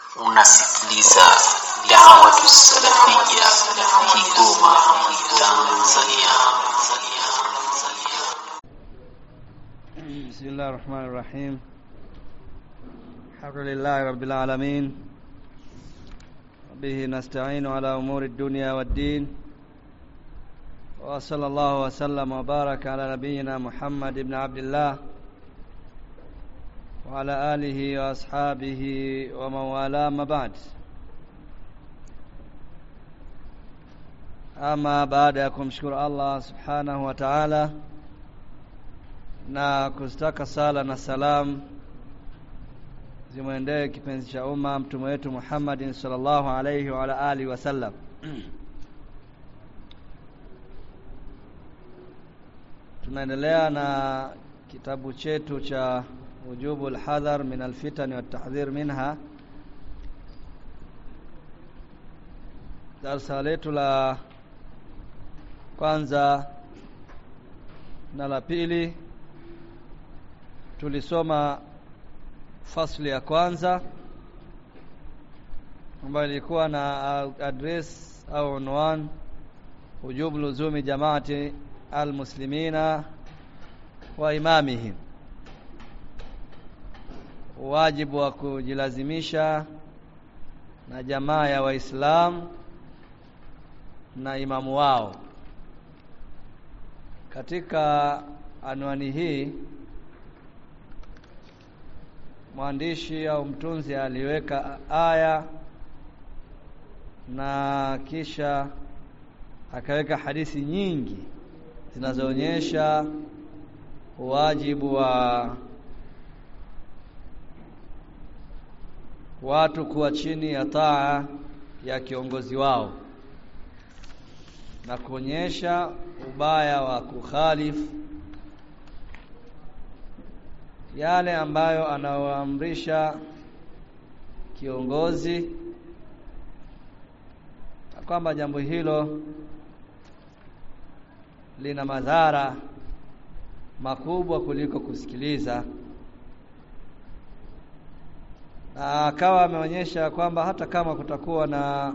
unasikiliza da'watu salafia Kigoma Tanzania بسم الله الرحمن الرحيم الحمد لله رب العالمين به نستعين على أمور الدنيا والدين وصلى الله وسلم وبارك على نبينا محمد بن عبد الله وعلى آله وأصحابه ومن والاه ما بعد ama baada ya kumshukuru Allah subhanahu wa ta'ala na kuzitaka sala na salam zimwendee kipenzi cha umma mtume wetu Muhammadin sallallahu alayhi wa ala alihi wasallam tunaendelea na kitabu chetu cha wujubu alhadhar min alfitan wa tahdhir minha darsa letu la kwanza na la pili tulisoma fasli ya kwanza ambayo ilikuwa na address au unwan wujub luzumi jamaati almuslimina wa imamihim wajibu wa kujilazimisha na jamaa ya waislamu na imamu wao katika anwani hii mwandishi au mtunzi aliweka aya na kisha akaweka hadithi nyingi zinazoonyesha wajibu wa watu kuwa chini ya taa ya kiongozi wao na kuonyesha ubaya wa kukhalifu yale ambayo anaoamrisha kiongozi na kwamba jambo hilo lina madhara makubwa kuliko kusikiliza na akawa ameonyesha kwamba hata kama kutakuwa na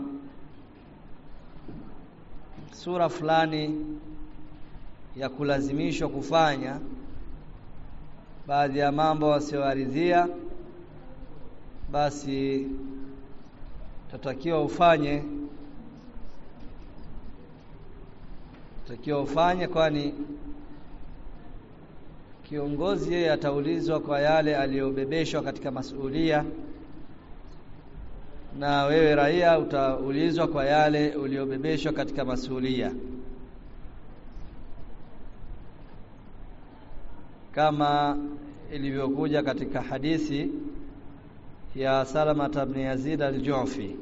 sura fulani ya kulazimishwa kufanya baadhi ya mambo wasioaridhia basi tatakiwa ufanye tatakiwa ufanye kwani kiongozi yeye ataulizwa kwa yale aliyobebeshwa katika masuhulia na wewe raia utaulizwa kwa yale uliobebeshwa katika masuhulia kama ilivyokuja katika hadithi ya Salama ibn Yazid al-Ju'fi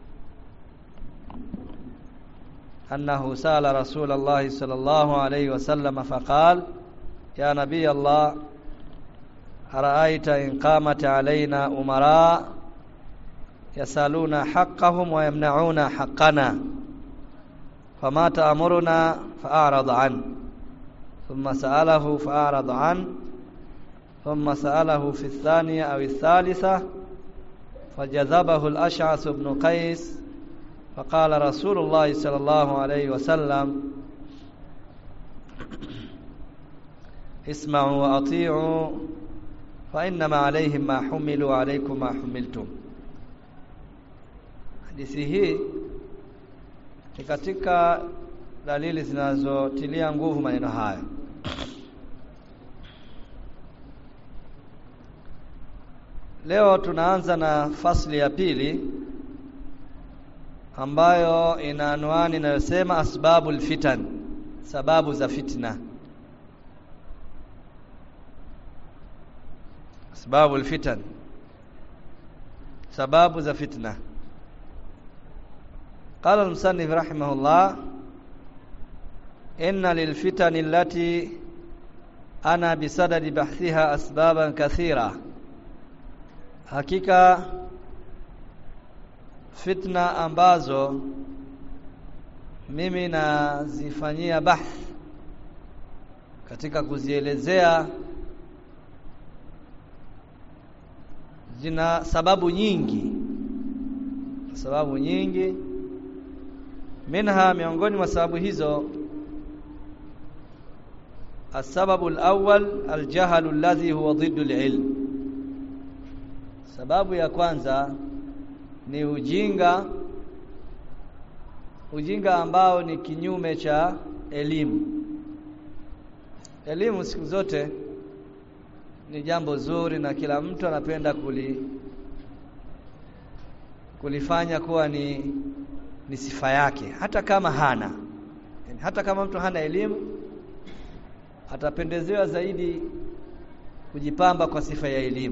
أنه سأل رسول الله صلى الله عليه وسلم فقال يا نبي الله أرأيت إن قامت علينا أمراء يسألون حقهم ويمنعون حقنا فما تأمرنا فأعرض عنه ثم سأله فأعرض عنه ثم سأله في الثانية أو الثالثة فجذبه الأشعث بن قيس فقال رسول الله صلى الله عليه وسلم اسمعوا وأطيعوا فإنما عليهم ما حملوا عليكم ما حملتم hadithi hii ni katika dalili zinazotilia nguvu maneno haya leo tunaanza na fasli ya pili ambayo ina anwani inayosema asbabul fitan sababu za fitna asbabul fitan sababu za fitna قال المصنف رحمه الله إن للفتن التي أنا بصدد بحثها أسبابا كثيرة hakika fitna ambazo mimi nazifanyia bahth katika kuzielezea zina sababu nyingi sababu nyingi minha miongoni mwa sababu hizo السبب الأول الجهل الذي هو ضد العلم sababu ya kwanza ni ujinga ujinga ambao ni kinyume cha elimu elimu siku zote ni jambo zuri na kila mtu anapenda kuli kulifanya kuwa ni ni sifa yake hata kama hana yani hata kama mtu hana elimu atapendezewa zaidi kujipamba kwa sifa ya elimu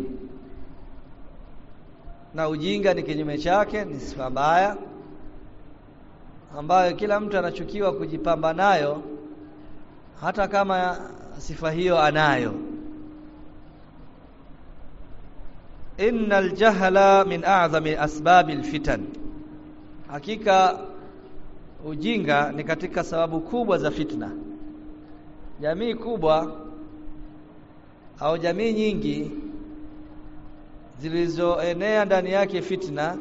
na ujinga ni kinyume chake ni sifa mbaya ambayo kila mtu anachukiwa kujipamba nayo hata kama sifa hiyo anayo innal jahla min a'zami asbabi alfitan hakika ujinga ni katika sababu kubwa za fitna jamii kubwa au jamii nyingi zilizoenea ndani yake fitna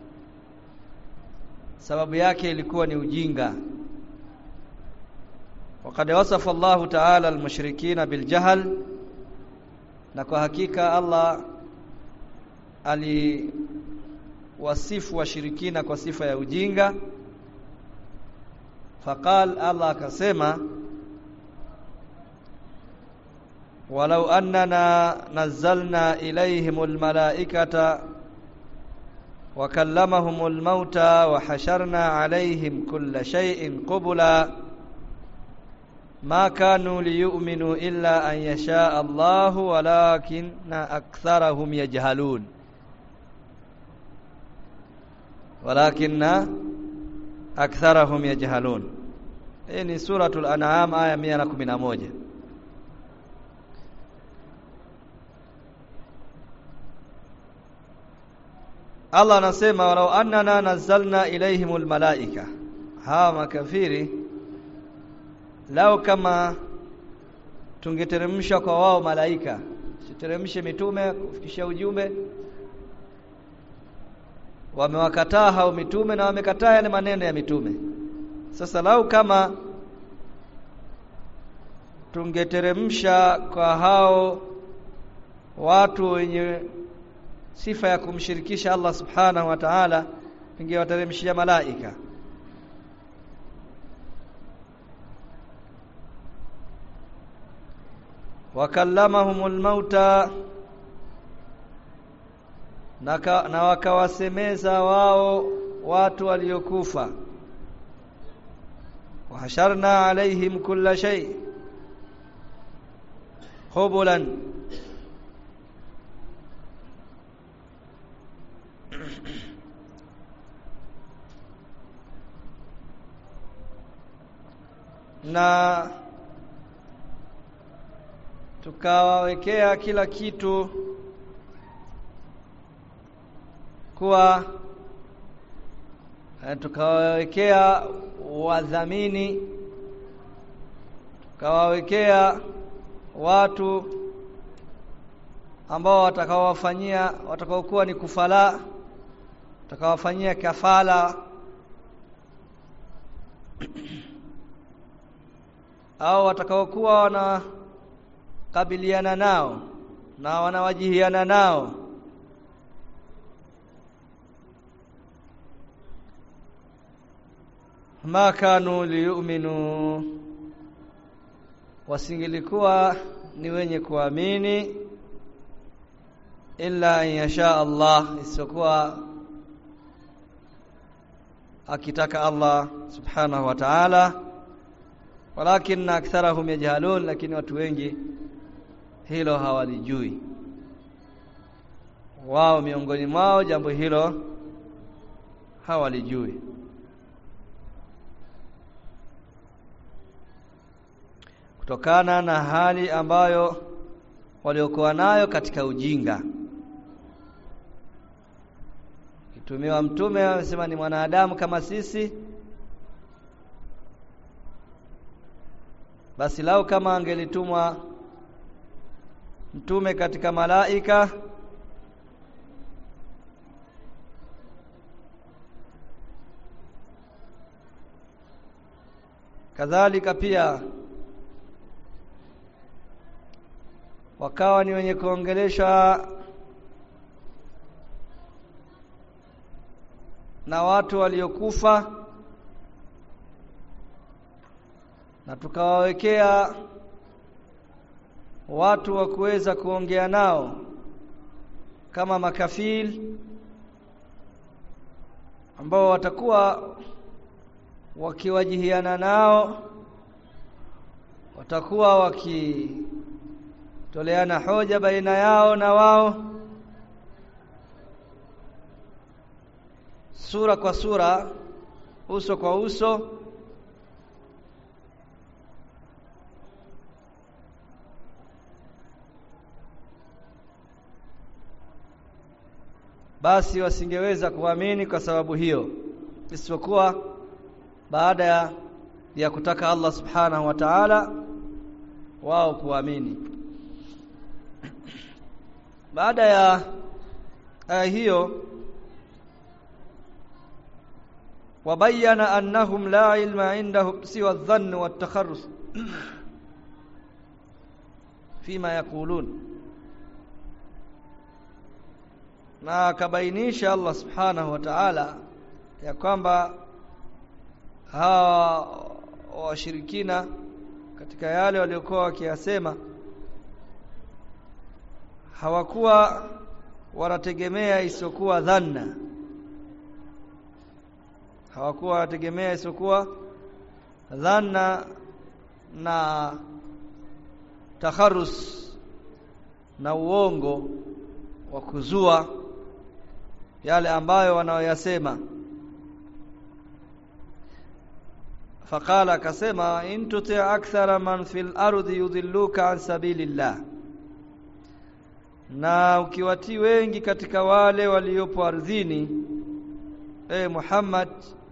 sababu yake ilikuwa ni ujinga وقد وصف الله تعالى المشركين بالجهل na kwa hakika Allah aliwasifu washirikina kwa sifa ya ujinga faqal Allah akasema walau annana nazzalna ilayhimul malaikata wa kallamahumul mauta wa hasharna alayhim kulla shay'in qubula ma kanu liyu'minu illa an yasha Allahu walakinna aktharahum yajhalun walakinna aktharahum yajhalun hii ni suratul an'am aya 111 Allah anasema walau annana nazzalna ilaihimul malaika hawa makafiri lao kama tungeteremsha kwa wao malaika siteremshe mitume kufikisha ujumbe wamewakataa hao mitume na wamekataa yale maneno ya mitume sasa lau kama tungeteremsha kwa hao watu wenye sifa ya kumshirikisha Allah subhanahu wa ta'ala ingewateremshia malaika wakallamahumul mauta na, na wakawasemeza wao watu waliokufa wahasharna alaihim kulla shay hubulan na tukawawekea kila kitu kuwa tukawawekea wadhamini tukawawekea watu ambao watakaowafanyia watakaokuwa ni kufala watakawafanyia kafala au watakaokuwa wanakabiliana nao na wanawajihiana nao ma kanu liyuminu wasingilikuwa ni wenye kuamini illa an yasha Allah isipokuwa akitaka Allah subhanahu wa ta'ala walakin aktharahum yajhalun lakini watu wengi hilo hawalijui wao miongoni mwao jambo hilo hawalijui kutokana na hali ambayo waliokuwa nayo katika ujinga kitumiwa mtume amesema ni mwanadamu kama sisi basi lau kama angelitumwa mtume katika malaika kadhalika pia wakawa ni wenye kuongeleshwa na watu waliokufa na tukawawekea watu wa kuweza kuongea nao kama makafil ambao watakuwa wakiwajihiana nao watakuwa wakitoleana hoja baina yao na wao sura kwa sura uso kwa uso basi wasingeweza kuamini kwa sababu hiyo isipokuwa baada ya, ya kutaka Allah subhanahu wa ta'ala wao kuamini baada ya aya hiyo wabayana annahum la ilma indahum siwa adh-dhann wat-takharrus fima yaqulun na akabainisha Allah subhanahu wa ta'ala ya kwamba hawa washirikina katika yale waliokuwa wakiyasema hawakuwa wanategemea isiyokuwa dhanna hawakuwa wanategemea isiyokuwa dhanna na takharus na uongo wa kuzua yale ambayo wanaoyasema faqala akasema in tuti akthara man fil ardi yudilluka an sabilillah na ukiwatii wengi katika wale waliopo ardhini e Muhammad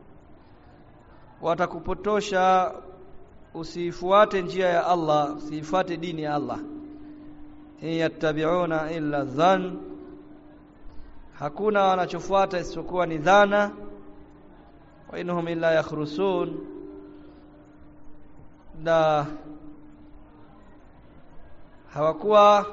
watakupotosha usifuate njia ya Allah usifuate dini ya Allah yattabi'una illa dhann hakuna wanachofuata isipokuwa ni dhana wa inhum illa yakhrusun na hawakuwa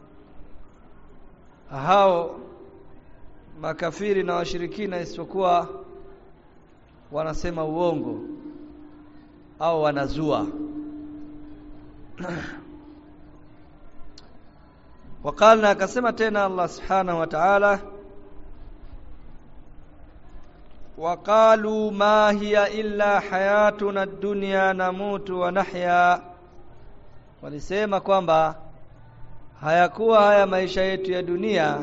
hao makafiri na washirikina isipokuwa wanasema uongo au wanazua وقالنا akasema tena Allah subhanahu wa ta'ala وقالوا ما هي إلا حياتنا الدنيا نموت ونحيا walisema kwamba hayakuwa haya maisha yetu ya dunia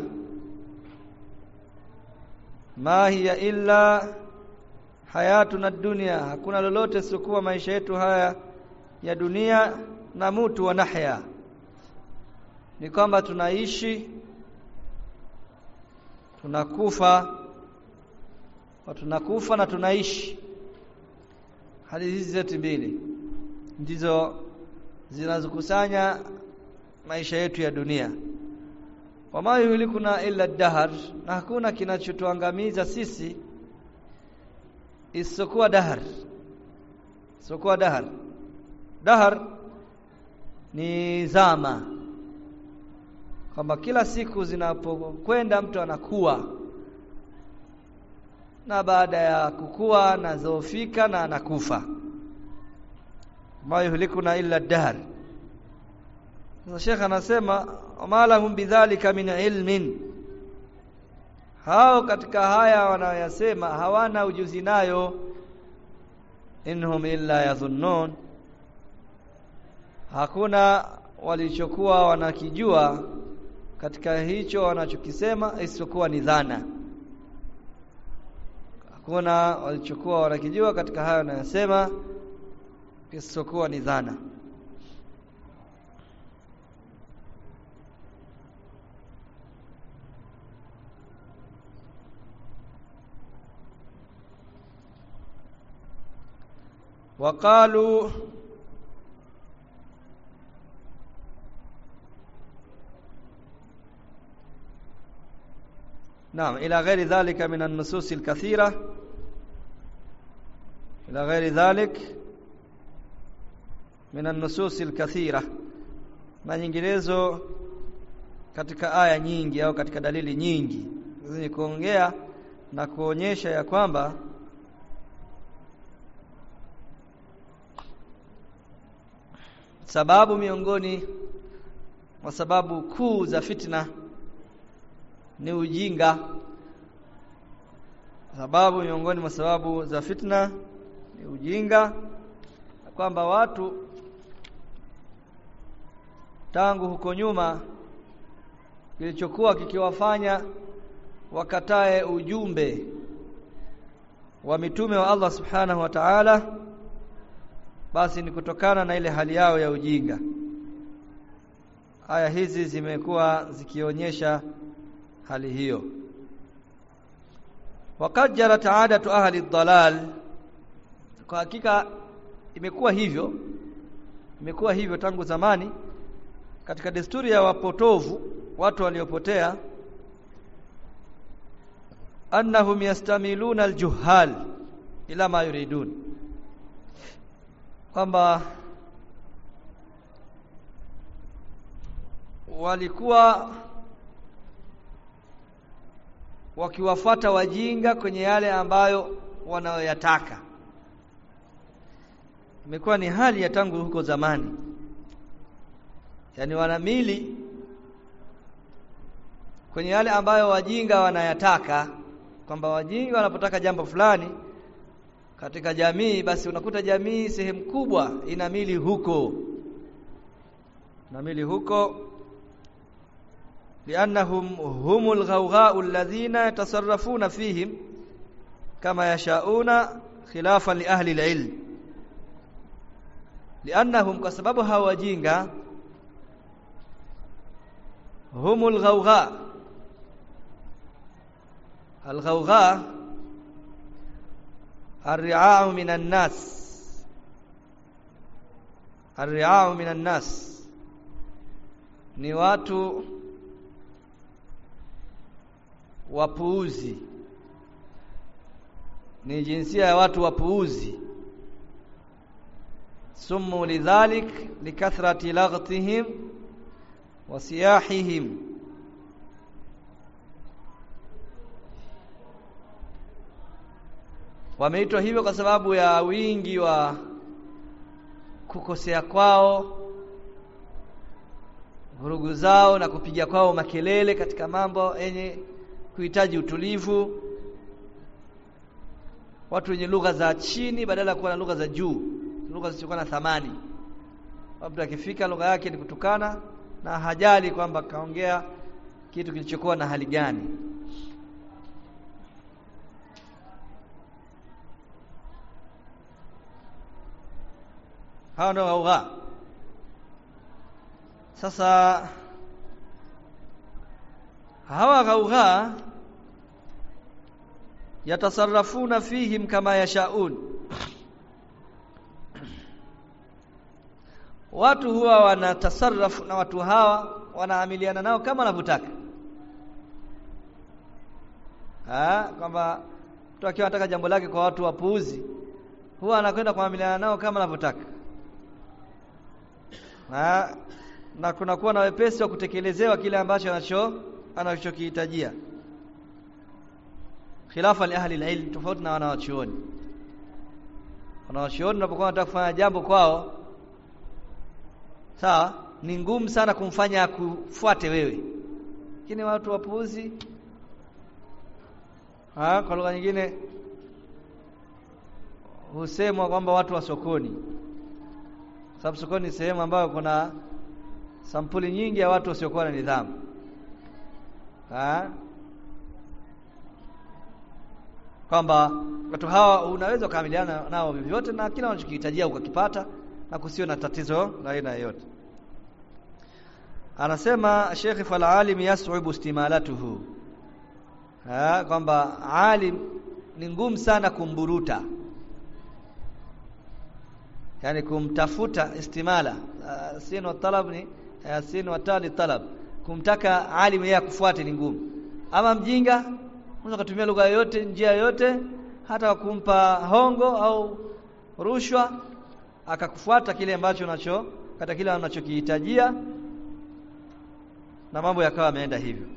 ma hiya illa hayatuna dunia hakuna lolote sikuwa maisha yetu haya ya dunia na mutu wa nahya ni kwamba tunaishi tunakufa tunakufa na tunaishi hali hizi zote mbili ndizo zinazokusanya maisha yetu ya dunia wama yuhlikuna illa dahar na hakuna kinachotuangamiza sisi isipokuwa dahar isipokuwa dahar dahar ni zama kwamba kila siku zinapokwenda mtu anakuwa na baada ya kukua anazofika na anakufa ma yuhlikuna illa dahr sasa Sheikh anasema wama lahum bidhalika min ilmin hao katika haya wanayoyasema hawana ujuzi nayo inhum illa yadhunnun hakuna walichokuwa wanakijua katika hicho wanachokisema isipokuwa ni dhana hakuna walichokuwa wanakijua katika hayo wanayosema isipokuwa ni dhana وقالوا نعم إلى غير ذلك من النصوص الكثيرة إلى غير ذلك min an-nusus al-kathira na nyinginezo katika aya nyingi au katika dalili nyingi zenye kuongea na kuonyesha ya kwamba sababu miongoni mwa sababu kuu za fitna ni ujinga sababu miongoni mwa sababu za fitna ni ujinga kwamba watu tangu huko nyuma kilichokuwa kikiwafanya wakatae ujumbe wa mitume wa Allah subhanahu wa ta'ala basi ni kutokana na ile hali yao ya ujinga aya hizi zimekuwa zikionyesha hali hiyo waqad jarat aadatu ahli dhalal kwa hakika imekuwa hivyo imekuwa hivyo tangu zamani katika desturi ya wapotovu watu waliopotea annahum yastamiluna aljuhal ila ma yuridun kwamba walikuwa wakiwafata wajinga kwenye yale ambayo wanayoyataka imekuwa ni hali ya tangu huko zamani yani wanamili kwenye yale ambayo wajinga wanayataka kwamba wajinga wanapotaka jambo fulani katika jamii basi unakuta jamii sehemu kubwa inamili huko inamili huko liannahum humul ghawgha'u alladhina yatasarrafuna fihim kama yashauna khilafan li ahli alilm liannahum kwa sababu hawa wajinga humul ghawgha الغوغاء الرعاع من الناس الرعاع من الناس ni watu wapuuzi ni jinsia ya watu wapuuzi sumu lidhalik likathrati laghtihim wa siyahihim wameitwa hivyo kwa sababu ya wingi wa kukosea kwao vurugu zao na kupiga kwao makelele katika mambo yenye kuhitaji utulivu watu wenye lugha za chini badala ya kuwa na lugha za juu lugha zisizokuwa na thamani mtu akifika lugha yake ni kutukana na hajali kwamba kaongea kitu kilichokuwa na hali gani hawa ndio ghaugha sasa hawa ghaugha yatasarrafuna fihim kama yashaun watu huwa wanatasarrafu na watu hawa wanaamiliana nao kama wanavyotaka ah kwamba mtu akiwa anataka jambo lake kwa watu wapuuzi huwa anakwenda kuamiliana nao kama anavyotaka na, na kunakuwa na wepesi wa kutekelezewa kile ambacho anacho anachokihitajia khilafa li ahli alilm tofauti na wanawachuoni wanawachuoni unapokuwa unataka kufanya jambo kwao sawa ni ngumu sana kumfanya akufuate wewe lakini watu wapuuzi ha, kwa lugha nyingine husemwa kwamba watu wa sokoni sababu sokoni ni sehemu ambayo kuna sampuli nyingi ya watu wasiokuwa na nidhamu ha? kwamba watu hawa unaweza kukamiliana nao vyovyote na kila unachokihitajia ukakipata na kusio na tatizo la aina yoyote anasema Sheikh fal alim yas'ubu istimalatuhu ha kwamba alim ni ngumu sana kumburuta yani kumtafuta istimala uh, sin wa talab ni uh, sin wa tali talab kumtaka alim yeye akufuate ni ngumu ama mjinga unaweza kutumia lugha yoyote njia yoyote hata kumpa hongo au rushwa akakufuata kile ambacho unacho kata kile anachokihitajia na mambo yakawa yameenda hivyo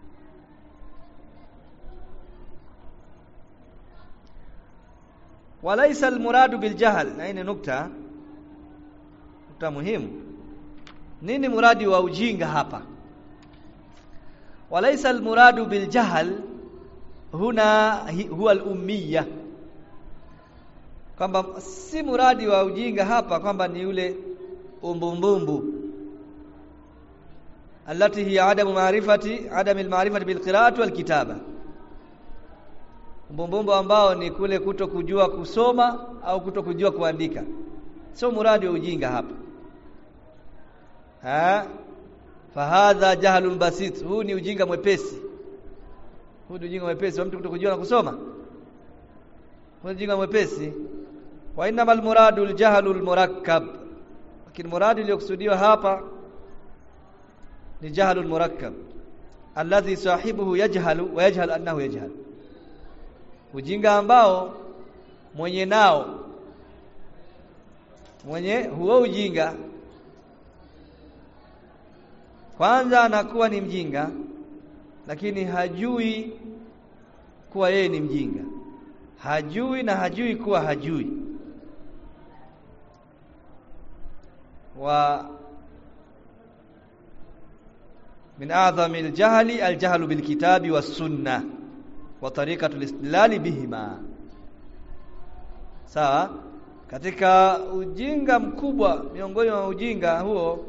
walaysa almuradu biljahl na hii ni nukta nukta muhimu nini muradi wa ujinga hapa walaysa almuradu biljahl huna huwa al-ummiya kwamba si muradi wa ujinga hapa kwamba ni ule umbumbumbu allati hiya adamu maarifati adamu almaarifati bilqira'ati walkitaba umbumbumbu ambao ni kule kuto kujua kusoma au kuto kujua kuandika sio muradi wa ujinga hapa ha fahadha jahlun basit huu ni ujinga mwepesi huu ni ujinga mwepesi wa mtu kutokujua na kusoma huu ni ujinga mwepesi wa innamal muradu aljahlu almurakkab lakini muradi iliyokusudiwa hapa ni jahlu almurakkab alladhi sahibuhu yajhalu wa yajhal annahu yajhal ujinga ambao mwenye nao mwenye huo ujinga kwanza anakuwa ni mjinga lakini hajui kuwa yeye ni mjinga hajui na hajui kuwa hajui wa min a'zami al-jahli al-jahlu bil kitabi was sunnah wa tariqatu al-istidlal bihima sawa katika ujinga mkubwa miongoni mwa ujinga huo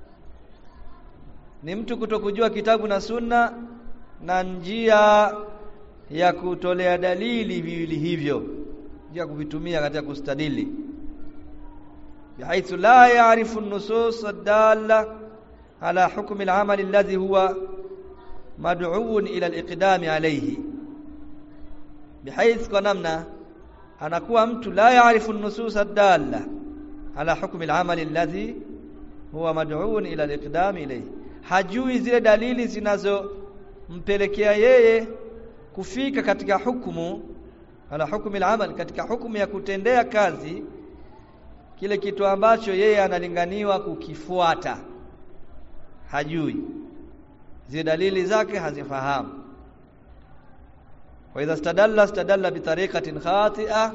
ni mtu kutokujua kitabu na sunna na njia ya kutolea dalili viwili hivyo njia kuvitumia katika kustadili bihaithu la ya'rifu an-nusus ad-dalla ala hukmi al-amal alladhi huwa mad'uun ila al-iqdami alayhi bihaithu kwa namna anakuwa mtu la ya'rifu an-nusus ad-dalla ala hukmi al-amal alladhi huwa mad'uun ila al-iqdami ilayhi hajui zile dalili zinazompelekea yeye kufika katika hukumu ala hukmi al-amal katika hukumu ya kutendea kazi kile kitu ambacho yeye analinganiwa kukifuata hajui zile dalili zake hazifahamu wa idha stadalla stadalla bitariqatin khati'a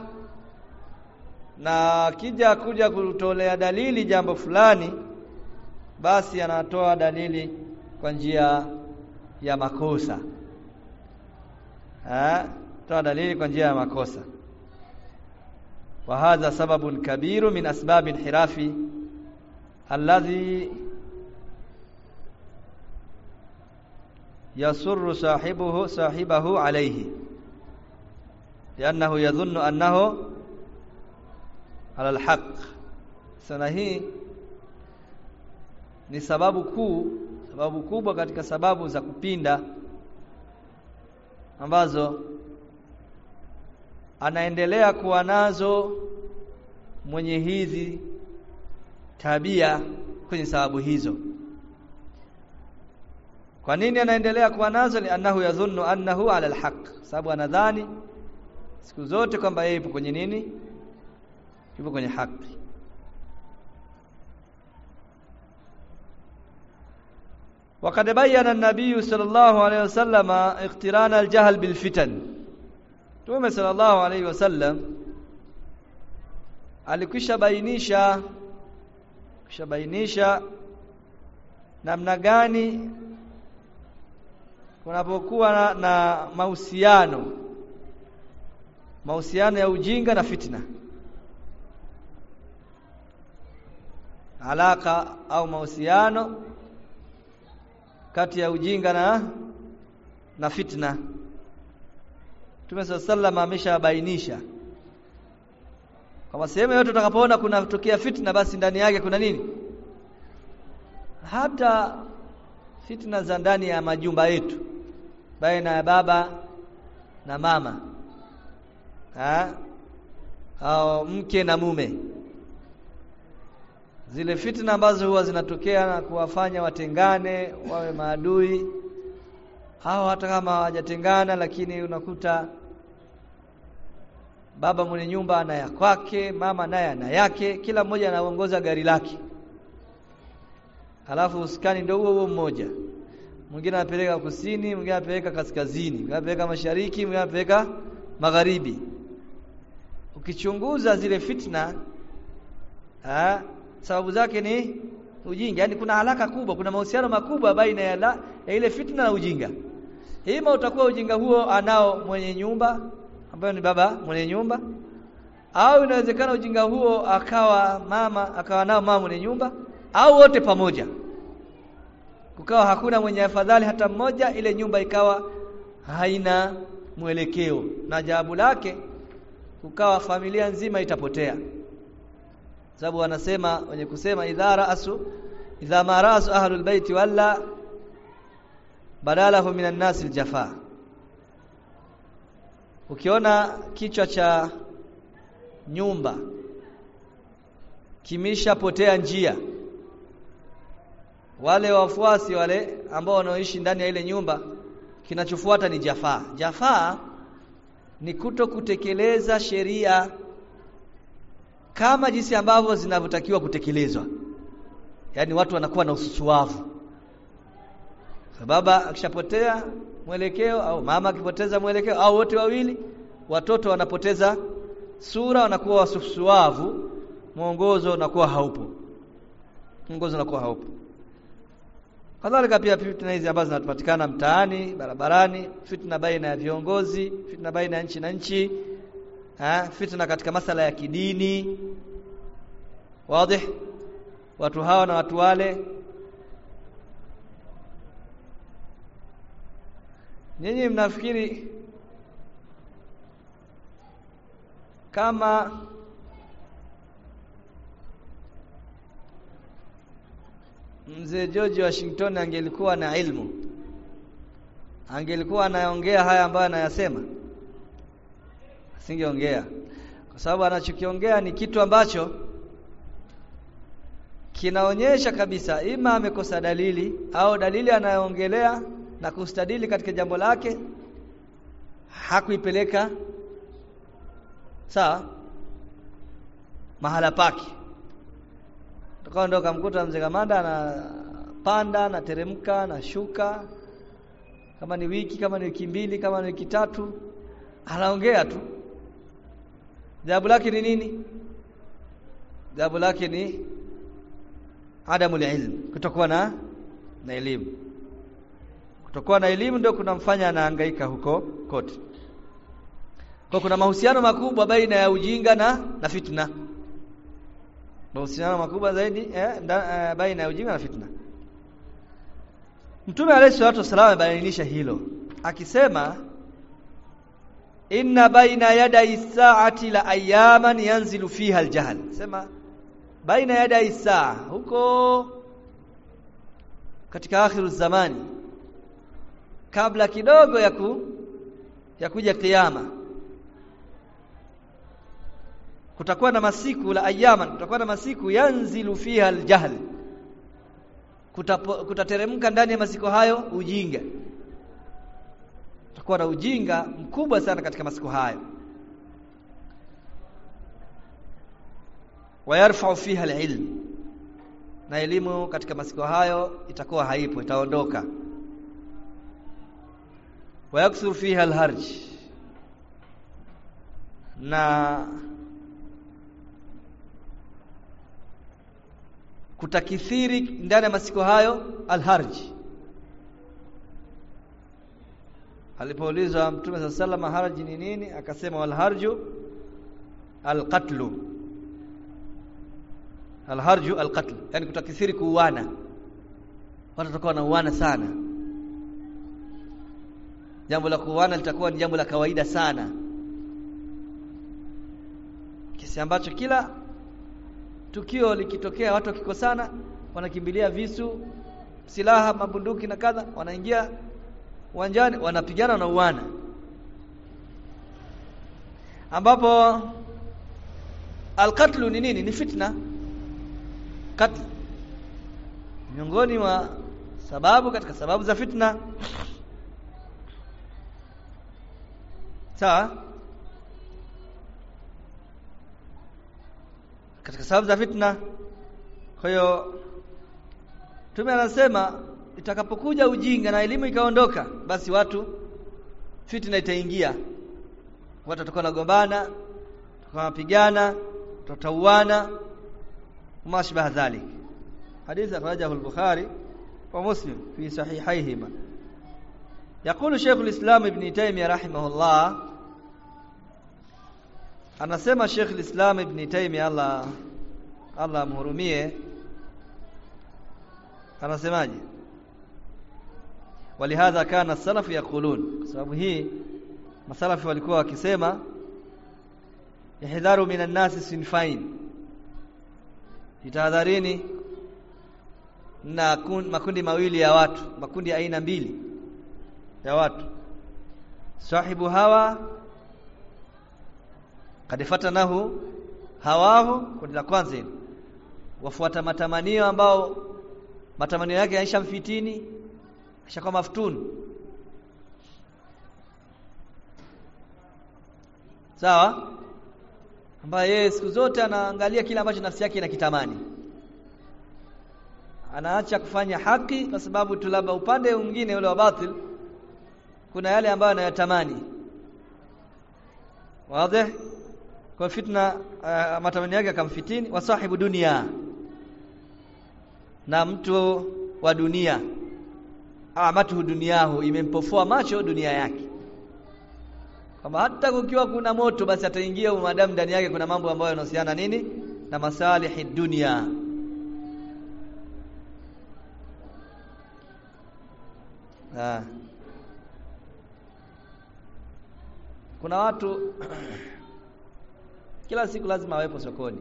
na kija kuja kutolea dalili jambo fulani basi anatoa dalili kwa njia ya makosa ha toa dalili kwa njia ya makosa wa hadha sababun kabiru min asbab inhirafi alladhi yasurru sahibuhu sahibahu alayhi liannahu yadhunnu annahu ala alhaq sana hii ni sababu kuu sababu kubwa katika sababu za kupinda ambazo anaendelea kuwa nazo mwenye hizi tabia kwenye sababu hizo kwa nini anaendelea kuwa nazo ni annahu yadhunnu annahu ala alhaq sababu anadhani siku zote kwamba yeye yupo kwenye nini yupo kwenye haki وقد بين النبي صلى الله عليه وسلم اقتران الجهل بالفتن Mtume sallallahu alaihi wasallam alikwisha bainisha kisha bainisha namna gani kunapokuwa na, na mahusiano mahusiano ya ujinga na fitna alaka au mahusiano kati ya ujinga na na fitna Mtume sallallahu ameshabainisha kama sehemu yote utakapoona kunatokea fitna basi ndani yake kuna nini hata fitna za ndani ya majumba yetu baina ya baba na mama ha? au mke na mume zile fitna ambazo huwa zinatokea na kuwafanya watengane wawe maadui hao hata kama hawajatengana lakini unakuta baba mwenye nyumba ana ya kwake mama naye ana yake kila mmoja anaongoza gari lake halafu uskani ndio huo huo mmoja mwingine anapeleka kusini mwingine anapeleka kaskazini mwingine anapeleka mashariki mwingine anapeleka magharibi ukichunguza zile fitna ha, sababu zake ni ujinga yani kuna haraka kubwa kuna mahusiano makubwa baina ya, la, ya ile fitna na ujinga ima utakuwa ujinga huo anao mwenye nyumba ambayo ni baba mwenye nyumba au inawezekana ujinga huo akawa mama akawa nao mama mwenye nyumba au wote pamoja kukawa hakuna mwenye afadhali hata mmoja ile nyumba ikawa haina mwelekeo na jawabu lake kukawa familia nzima itapotea sababu wanasema wenye kusema idha raasu idha ma raasu ahlul baiti walla badalahu minan nasi aljafa ukiona kichwa cha nyumba kimeshapotea njia wale wafuasi wale ambao wanaoishi ndani ya ile nyumba kinachofuata ni jafaa jafaa ni kuto kutekeleza sheria kama jinsi ambavyo zinavyotakiwa kutekelezwa yaani watu wanakuwa na ususuavu baba akishapotea mwelekeo au mama akipoteza mwelekeo au wote wawili watoto wanapoteza sura wanakuwa wasusuavu mwongozo unakuwa haupo mwongozo unakuwa haupo kadhalika pia fitna hizi ambazo zinapatikana mtaani barabarani fitna baina ya viongozi fitna baina ya nchi na nchi ha? fitna katika masala ya kidini wazi watu hawa na watu wale nyinyi mnafikiri kama mzee George Washington angelikuwa na ilmu angelikuwa anaongea haya ambayo anayasema asingeongea kwa sababu anachokiongea ni kitu ambacho kinaonyesha kabisa ima amekosa dalili au dalili anayoongelea na kustadili katika jambo lake hakuipeleka sawa mahala pake tukao ndo kamkuta mzee Kamanda anapanda na teremka na shuka kama ni wiki kama ni wiki mbili kama ni wiki tatu anaongea tu jawabu lake ni nini jawabu lake ni adamu ilm kutokuwa na na elimu kutokuwa na elimu ndio kunamfanya anahangaika huko kote kwa kuna mahusiano makubwa baina ya ujinga na na fitna mahusiano makubwa zaidi eh, nda, eh, baina ya ujinga na fitna Mtume alayhi salatu wasallam amebainisha hilo akisema inna baina yaday saati la ayaman yanzilu fiha aljahl sema baina yaday saa huko katika akhiru zamani kabla kidogo ya ku ya kuja kiyama kutakuwa na masiku la ayaman kutakuwa na masiku yanzilu fiha aljahl kutateremka ndani ya masiku hayo ujinga kutakuwa na ujinga mkubwa sana katika masiku hayo wayarfa'u fiha alilm na elimu katika masiku hayo itakuwa haipo itaondoka wayakthur fiha alharj na kutakithiri ndani ya masiku hayo alharj alipoulizwa mtume saa salama harji ni nini akasema walharju alqatlu alharju alqatl yani kutakithiri kuuana watu watakuwa wanauana sana jambo la kuuana litakuwa ni jambo la kawaida sana kisi ambacho kila tukio likitokea watu wakikosana wanakimbilia visu silaha mabunduki na kadha wanaingia uwanjani wanapigana na uwana ambapo alqatlu ni nini ni fitna katl miongoni mwa sababu katika sababu za fitna sawa katika sababu za fitna kwa hiyo Mtume anasema itakapokuja ujinga na elimu ikaondoka basi watu fitna itaingia watu watakuwa nagombana wanapigana tutauana mashbaha dhalik hadith akhrajahu al-bukhari wa muslim fi sahihayhima يقول شيخ الإسلام ابن تيمية رحمه الله anasema Sheikh al-Islam Ibn Taymiyyah Allah Allah amhurumie anasemaje walihadha kana salafu yaqulun kwa sababu hii masalafi walikuwa wakisema ihdharu minan nasi sinfain itahadharini na makundi mawili ya watu makundi ya aina mbili ya watu sahibu hawa kad fatanahu hawahu kundi la kwanza hili wafuata matamanio ambao matamanio yake yaisha mfitini ashakuwa maftun sawa ambaye yeye siku zote anaangalia kile ambacho nafsi yake inakitamani anaacha kufanya haki kwa sababu tu labda upande mwingine ule wa batil kuna yale ambayo anayatamani wazi kwa fitna uh, matamanio yake akamfitini wa sahibu dunia na mtu wa dunia amatu duniahu imempofoa macho dunia yake kama hata kukiwa kuna moto basi ataingia madamu ndani yake kuna mambo ambayo yanahusiana nini na masalihi dunia ah. kuna watu kila siku lazima awepo sokoni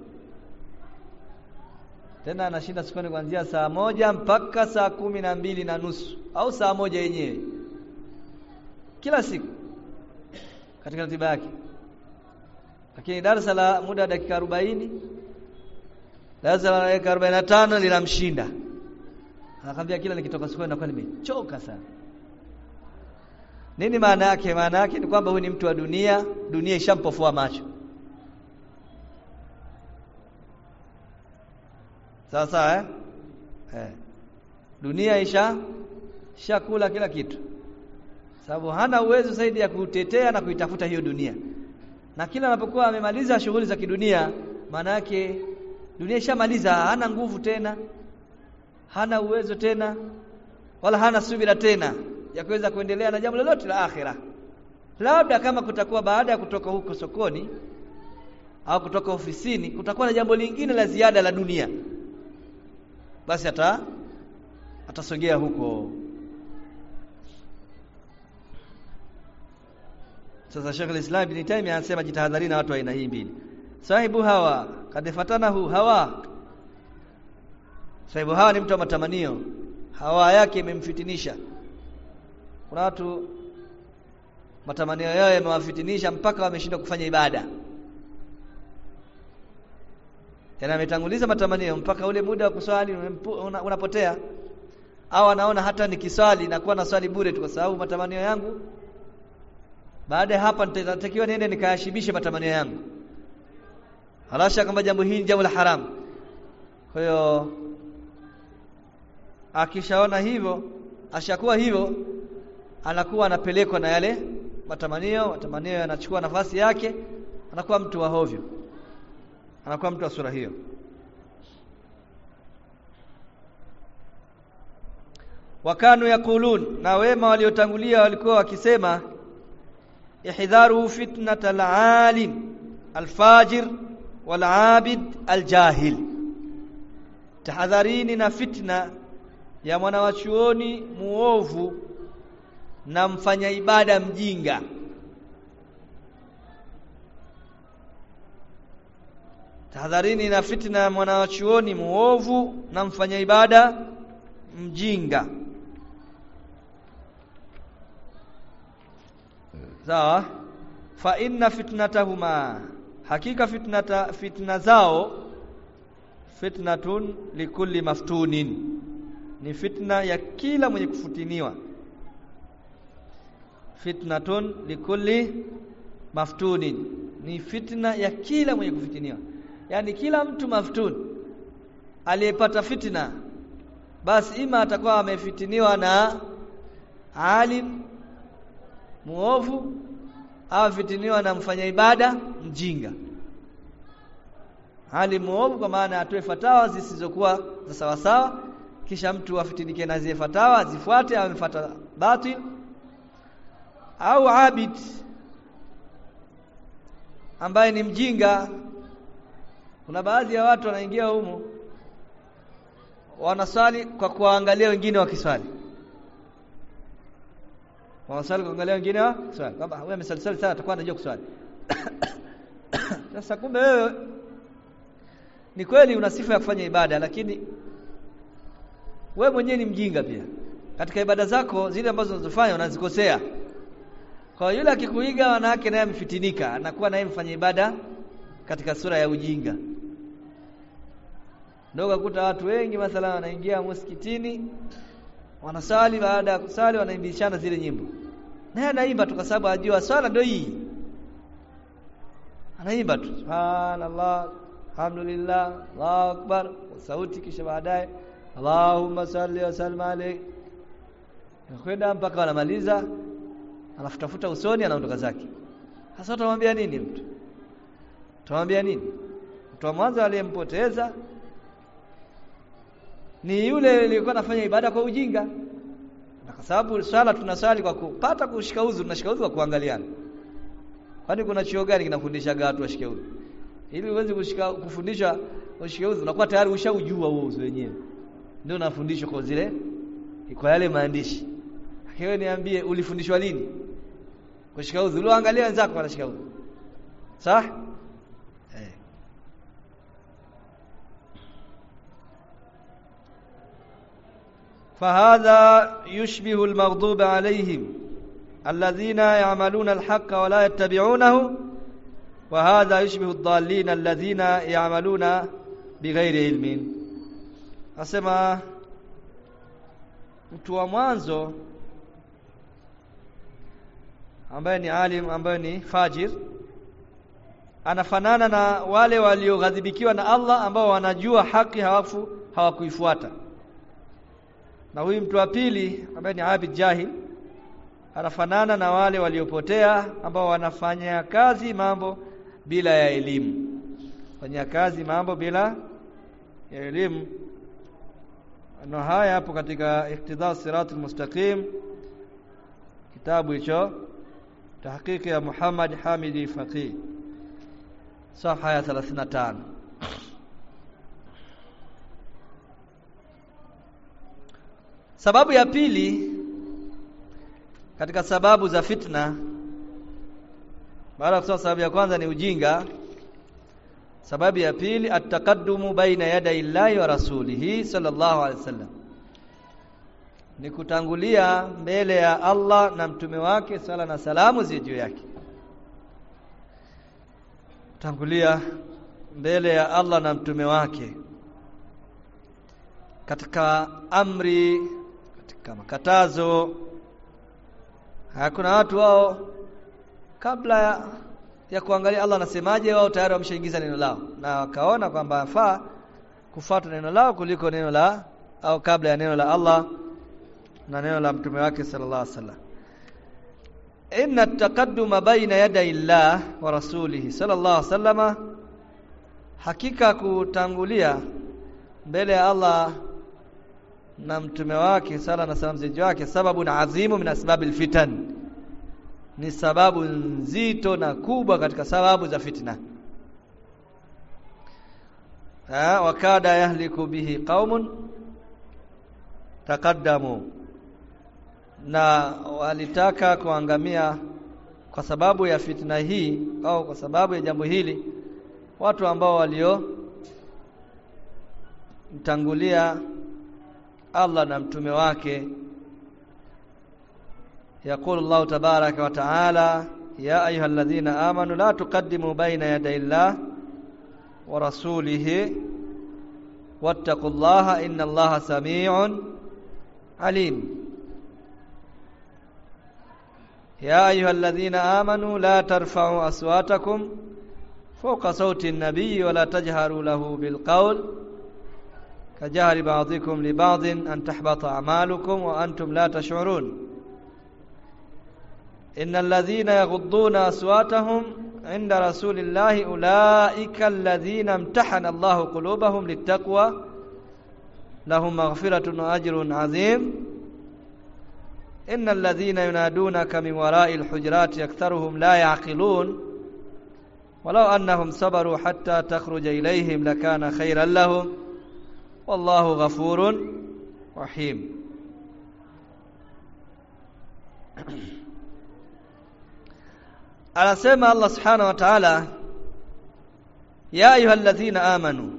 tena anashinda sokoni kuanzia saa moja mpaka saa kumi na mbili na nusu au saa moja yenyewe kila siku katika ratiba yake lakini darasa la muda wa dakika arobaini darasa la dakika arobaini na tano linamshinda anakwambia kila nikitoka sokoni nakuwa nimechoka sana nini maana yake maana yake ni kwamba huyu ni mtu wa dunia dunia ishampofoa macho sawa sawa eh? eh dunia isha shakula kila kitu sababu hana uwezo zaidi ya kutetea na kuitafuta hiyo dunia na kila anapokuwa amemaliza shughuli za kidunia maana yake dunia ishamaliza hana nguvu tena hana uwezo tena wala hana subira tena ya kuweza kuendelea na jambo lolote la akhira labda kama kutakuwa baada ya kutoka huko sokoni au kutoka ofisini kutakuwa na jambo lingine la ziada la dunia basi ata atasogea huko sasa Sheikh al-Islam Ibn Taymiyyah anasema jitahadhari na watu wa aina hii mbili sahibu hawa kad fatanahu hawa sahibu hawa ni mtu wa matamanio hawa yake imemfitinisha kuna watu matamanio yao yamewafitinisha mpaka wameshindwa kufanya ibada yana ametanguliza matamanio mpaka ule muda wa kuswali unapotea au anaona hata nikiswali nakuwa na swali bure tu kwa sababu matamanio yangu baada ya hapa nitatakiwa niende nikayashibishe matamanio yangu halasha kama jambo hili jambo la haramu kwa hiyo akishaona hivyo ashakuwa hivyo anakuwa anapelekwa na yale matamanio matamanio yanachukua nafasi yake anakuwa mtu wa hovyo anakuwa mtu wa sura hiyo wakanu yakulun na wema waliotangulia walikuwa wakisema ihdharu fitnat alalim alfajir walabid aljahil tahadharini na fitna ya mwanawachuoni muovu na mfanya ibada mjinga tahadharini na fitna ya mwanawachuoni muovu na mfanya ibada mjinga sawa fa inna fitnatahuma hakika fitnata fitna zao fitnatun likulli maftunin ni fitna ya kila mwenye kufutiniwa fitnatun likulli maftunin ni fitna ya kila mwenye kufitiniwa yani kila mtu maftun aliyepata fitna basi ima atakuwa amefitiniwa na alim muovu au fitiniwa na mfanya ibada mjinga hali muovu kwa maana atoe fatawa zisizokuwa za sawa sawa kisha mtu afitinike na zile fatawa zifuate au amefuata batil au abid ambaye ni mjinga kuna baadhi ya watu wanaingia humu wanaswali kwa kuangalia wengine wakiswali wanaswali kuangalia wengine wakiswali kwamba huyu amesali sana atakuwa anajua kuswali sasa kumbe wewe ni kweli una sifa ya kufanya ibada lakini we mwenyewe ni mjinga pia katika ibada zako zile ambazo unazofanya unazikosea kwa yule akikuiga wanawake naye amefitinika anakuwa naye mfanya ibada katika sura ya ujinga ndio kukuta watu wengi mathala wanaingia msikitini wanasali baada ya kusali wanaimbishana zile nyimbo naye anaimba tu kwa sababu ajua swala ndio hii anaimba tu subhanallah alhamdulillah Allahu akbar sauti kisha baadaye Allahumma salli wa sallim alayhi kwenda mpaka wanamaliza anafutafuta usoni anaondoka zake sasa utamwambia nini mtu utamwambia nini mtu wa mwanzo aliyempoteza ni yule aliyekuwa anafanya ibada kwa ujinga na kwa sababu swala tunaswali kwa kupata kushika udhu tunashika udhu kwa kuangaliana kwani kuna chuo gani kinafundisha watu washike udhu ili uweze kushika kufundishwa ushike udhu unakuwa tayari ushaujua huo udhu wenyewe ndio unafundishwa kwa zile kwa yale maandishi wewe niambie ulifundishwa lini kushika udhu uliangalia wenzako wanashika udhu sawa eh فهذا يشبه المغضوب عليهم الذين يعملون الحق ولا يتبعونه وهذا يشبه الضالين الذين يعملون بغير علم asema mtu wa mwanzo ambaye ni alim ambaye ni fajir anafanana na wale walioghadhibikiwa na Allah ambao wanajua haki hawafu hawakuifuata na huyu mtu wa pili ambaye ni abid jahil anafanana na wale waliopotea ambao wanafanya kazi mambo bila ya elimu fanya kazi mambo bila ya elimu na haya hapo katika iktidha siratul mustaqim kitabu hicho tahqiqi ya Muhammad Hamidi Faqih safha ya 35 Sababu ya pili katika sababu za fitna baada ya kusema sababu ya kwanza ni ujinga sababu ya pili ataqaddumu baina yaday Allahi wa rasulihi sallallahu alaihi wasallam ni kutangulia mbele ya Allah na mtume wake sala na salamu zi juu yake tangulia mbele ya Allah na mtume wake katika amri katika makatazo hakuna watu wao kabla ya, ya kuangalia Allah anasemaje wao tayari wameshaingiza neno lao na wakaona kwamba afaa kufuata neno lao kuliko neno la au kabla ya neno la Allah na neno la mtume wake sallallahu alaihi wasallam inna taqadduma baina yaday Allah wa rasulihi sallallahu alaihi wasallama hakika kutangulia mbele ya Allah na mtume wake sala na salamu zenye wake sababu na azimu min asbabil fitan ni sababu nzito na kubwa katika sababu za fitna ha wakada yahliku bihi qaumun taqaddamu na walitaka kuangamia kwa sababu ya fitna hii au kwa sababu ya jambo hili watu ambao walio mtangulia Allah na mtume wake يقول الله تبارك وتعالى يا أيها الذين آمنوا لا تقدموا بين يدي الله ورسوله واتقوا الله إن الله سميع عليم يا أيها الذين آمنوا لا ترفعوا أصواتكم فوق صوت النبي ولا تجهروا له بالقول كجهر بعضكم لبعض أن تحبط أعمالكم وأنتم لا تشعرون إن الذين يغضون أصواتهم عند رسول الله أولئك الذين امتحن الله قلوبهم للتقوى لهم مغفرة وأجر عظيم إن الذين ينادونك من وراء الحجرات أكثرهم لا يعقلون ولو أنهم صبروا حتى تخرج إليهم لكان خيرا لهم والله غفور رحيم anasema Allah subhanahu wa ta'ala ya ayyuhalladhina amanu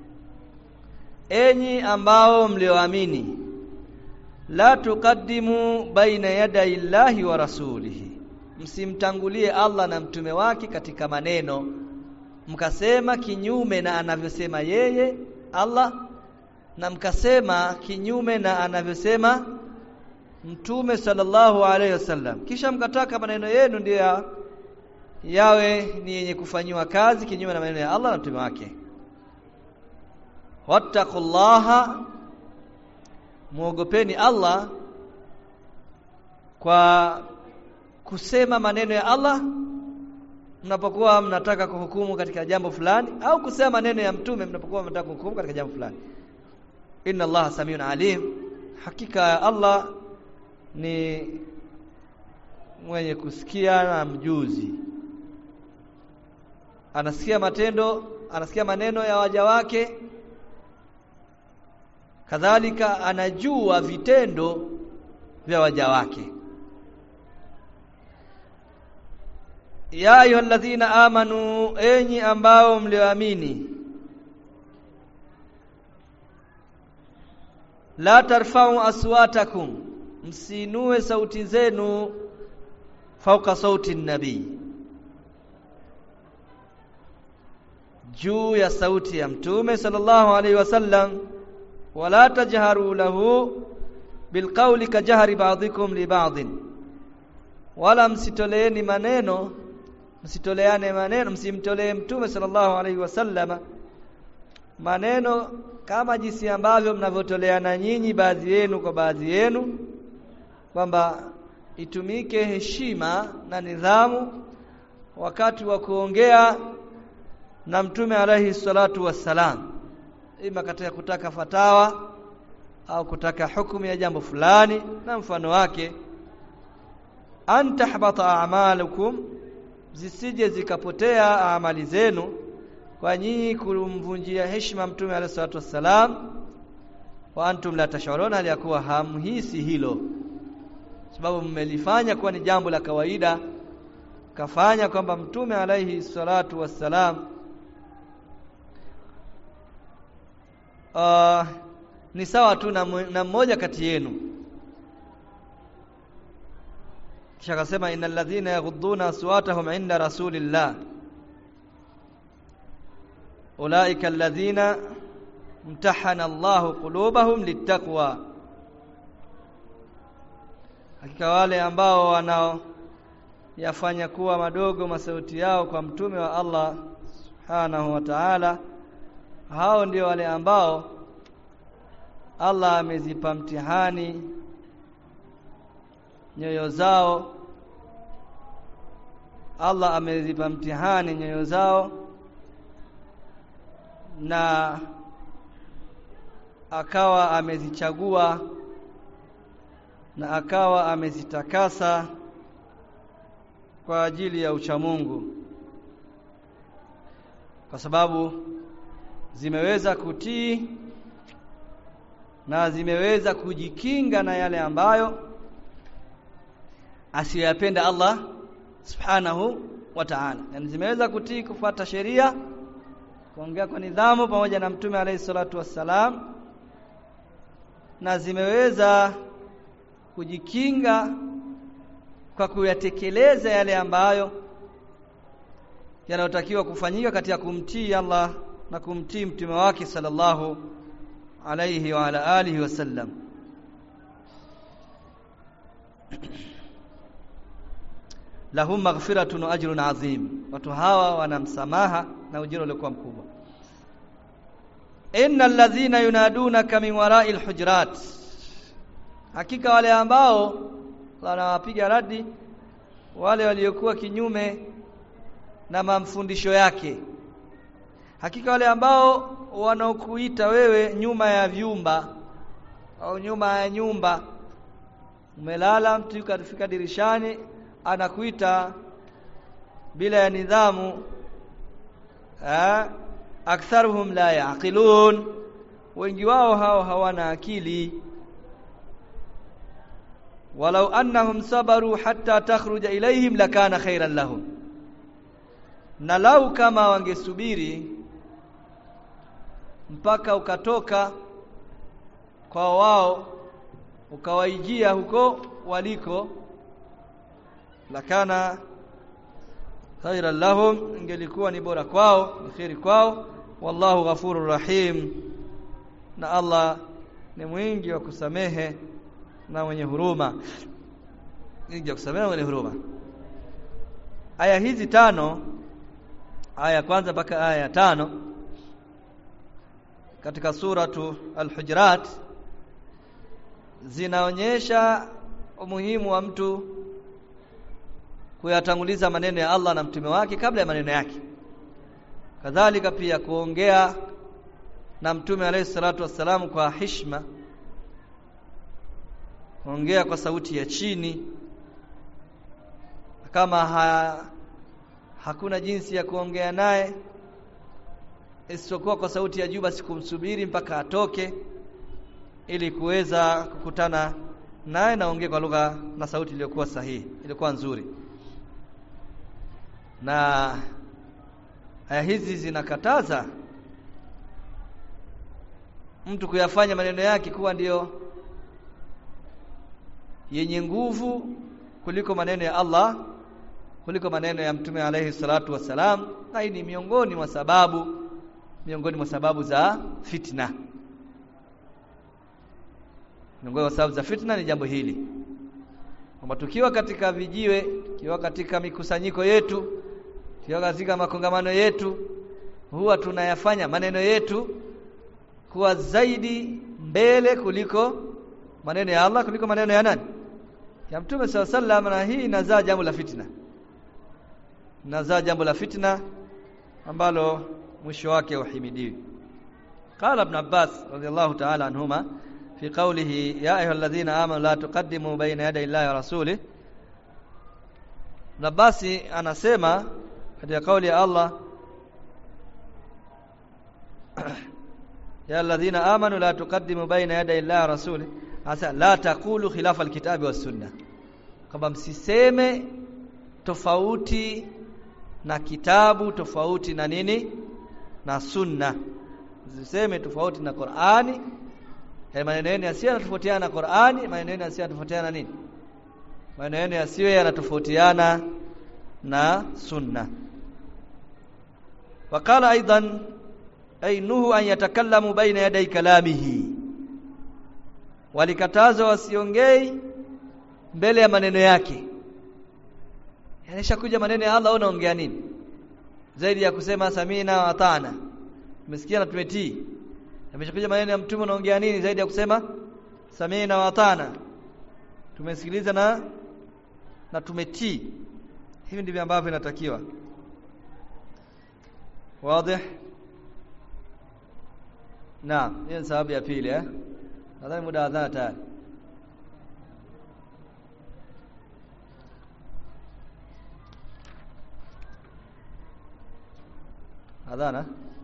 enyi ambao mlioamini la tuqaddimu baina yaday llahi wa rasulihi msimtangulie Allah na mtume wake katika maneno mkasema kinyume na anavyosema yeye Allah na mkasema kinyume na anavyosema mtume sallallahu alaihi wasallam kisha mkataka maneno yenu ndiyo ya, yawe ni yenye kufanyiwa kazi kinyume na maneno ya Allah na mtume wake wattaqullaha muogopeni Allah kwa kusema maneno ya Allah mnapokuwa mnataka kuhukumu katika jambo fulani au kusema maneno ya mtume mnapokuwa mnataka kuhukumu katika jambo fulani inna allaha samiun alim hakika Allah ni mwenye kusikia na mjuzi anasikia matendo anasikia maneno ya waja wake kadhalika anajua vitendo vya waja wake ya ayyuhalladhina amanu enyi ambao mlioamini la tarfa'u aswatakum msinue sauti zenu fauka sauti nabii juu ya sauti ya mtume sallallahu alaihi wasallam wala tajharu lahu bilqawli kajahri ba'dikum li ba'din wala msitoleeni maneno msitoleane maneno msimtolee mtume sallallahu alaihi wasallam maneno kama jinsi ambavyo mnavyotoleana nyinyi baadhi yenu kwa baadhi yenu kwamba itumike heshima na nidhamu wakati wa kuongea na mtume alaihi salatu wassalam ima katika kutaka fatawa au kutaka hukumu ya jambo fulani na mfano wake antahbata a'malukum zisije zikapotea amali zenu kwa nyinyi kumvunjia heshima mtume alayhi salatu wassalam wa antum la tashuruna hali yakuwa hamhisi hilo sababu mmelifanya kuwa ni jambo la kawaida kafanya kwamba mtume alayhi salatu wassalam uh, ni sawa tu na, na mmoja kati yenu kisha akasema innal ladhina yaghudduna aswatahum inda rasulillah ulaika alladhina imtahana Allahu qulubahum littaqwa hakika wale ambao wanao yafanya kuwa madogo masauti yao kwa mtume wa Allah subhanahu wa ta'ala hao ndio wale ambao Allah amezipa mtihani nyoyo zao Allah amezipa mtihani nyoyo zao na akawa amezichagua na akawa amezitakasa kwa ajili ya uchamungu kwa sababu zimeweza kutii na zimeweza kujikinga na yale ambayo asiyoyapenda Allah subhanahu wa ta'ala yani zimeweza kutii kufuata sheria kuongea kwa nidhamu pamoja na mtume alayhi salatu wassalam na zimeweza kujikinga kwa kuyatekeleza yale ambayo yanayotakiwa kufanyika katika kumtii Allah na kumtii mtume wake sallallahu alayhi wa ala alihi wasallam lahum maghfiratun wa ajrun azim watu hawa wana msamaha na ujira uliokuwa mkubwa innal ladhina yunadunaka min wara'i alhujurat hakika wale ambao wanawapiga radi wale waliokuwa kinyume na mafundisho yake hakika wale ambao wanaokuita wewe nyuma ya vyumba au nyuma ya nyumba umelala mtu kafika dirishani anakuita bila ya nidhamu eh aktharuhum la yaqilun wengi wao hao hawana akili walau annahum sabaru hatta takhruja ilaihim lakana khairan lahum na lau kama wangesubiri mpaka ukatoka kwa wao ukawaijia huko waliko lakana khairan lahum ingelikuwa ni bora kwao ni khairi kwao wallahu ghafurur rahim na Allah ni mwingi wa kusamehe na mwenye huruma mwingi wa kusamehe na mwenye huruma aya hizi tano aya ya kwanza mpaka aya ya tano katika suratu al-hujurat zinaonyesha umuhimu wa mtu kuyatanguliza maneno ya Allah na mtume wake kabla ya maneno yake kadhalika pia kuongea na mtume alayhi salatu wassalam kwa hishma kuongea kwa sauti ya chini kama ha, hakuna jinsi ya kuongea naye isipokuwa kwa sauti ya juu basi kumsubiri mpaka atoke ili kuweza kukutana naye naongea kwa lugha na sauti iliyokuwa sahihi iliyokuwa nzuri na aya hizi zinakataza mtu kuyafanya maneno yake kuwa ndiyo yenye nguvu kuliko maneno ya Allah kuliko maneno ya mtume alayhi salatu wasalam na hii ni miongoni mwa sababu miongoni mwa sababu za fitna miongoni mwa sababu za fitna ni jambo hili kwamba tukiwa katika vijiwe tukiwa katika mikusanyiko yetu tukiwa katika makongamano yetu huwa tunayafanya maneno yetu kuwa zaidi mbele kuliko maneno ya Allah kuliko maneno ya nani ya mtume saw sallam na hii inazaa jambo la fitna inazaa jambo la fitna ambalo mwisho wake uhimidiwi قال ابن عباس رضي الله تعالى عنهما في قوله يا ايها الذين امنوا لا تقدموا بين يدي الله ورسوله ابن عباس anasema katika kauli ya Allah ya alladhina amanu la tuqaddimu baina yaday Allah wa rasuli hasa la taqulu khilafa alkitabi was sunna kwamba msiseme tofauti na kitabu tofauti na nini na sunna msiseme tofauti na Qur'ani ya maneno yenu yasiyo yanatofautiana na Qur'ani maneno yenu yasiyo yanatofautiana na nini maneno yenu yasiyo yanatofautiana na sunna wakala aidan ay nuhu an yatakallamu baina yaday kalamihi walikatazwa wasiongei mbele ya maneno yake yanisha kuja maneno ya Allah unaongea nini zaidi ya kusema samina wa atana tumesikia na tumetii yameshakuja maneno ya mtume unaongea nini zaidi ya kusema samina wa atana tumesikiliza na na tumetii hivi ndivyo ambavyo inatakiwa wazi naam hiyo ni sababu ya pili eh nadhani muda wa adhana tayari adhana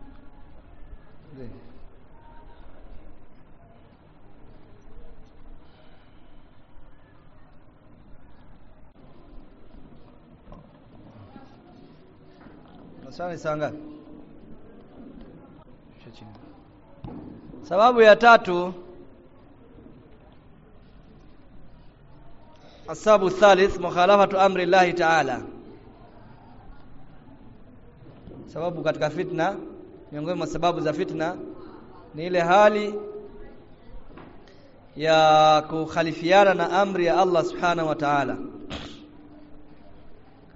Maswali saa ngapi? Sababu ya tatu Asabu thalith mukhalafatu amri Allah Ta'ala. Sababu katika fitna miongoni mwa sababu za fitna ni ile hali ya kukhalifiana na amri ya Allah Subhanahu wa Ta'ala.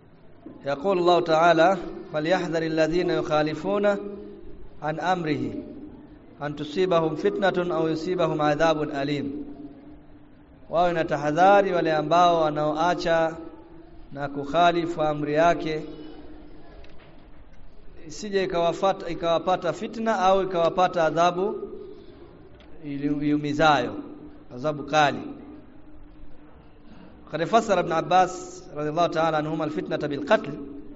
يقول الله تعالى فليحذر الذين يخالفون عن أمره أن تصيبهم فتنة أو يصيبهم عذاب أليم wawe na tahadhari wale ambao wanaoacha na kukhalifu amri yake isije ikawafata ikawapata fitna au ikawapata adhabu iliumizayo adhabu kali قد فسر ابن عباس رضي الله تعالى عنهما الفتنة بالقتل